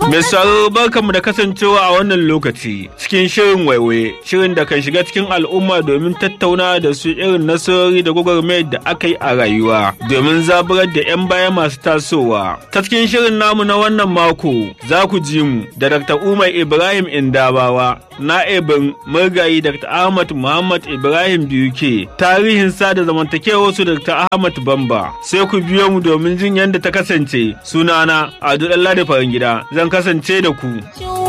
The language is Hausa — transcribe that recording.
Mai sauraro barkanmu da kasancewa a wannan lokaci cikin shirin waiwaye shirin da kan shiga cikin al'umma domin tattauna da su irin nasarori da gwagwarmayar da aka yi a rayuwa domin zaburar da 'yan baya masu tasowa. Ta cikin shirin namu na wannan mako za ku ji mu da Dr. Umar Ibrahim Indabawa na'ibin murgayi Dr. Ahmad Muhammad Ibrahim Biuke tarihin sada zamantakewar su Dr. Ahmad Bamba sai ku biyo mu domin jin yadda ta kasance sunana Ado Dalla da Farangida zan kasance da ku.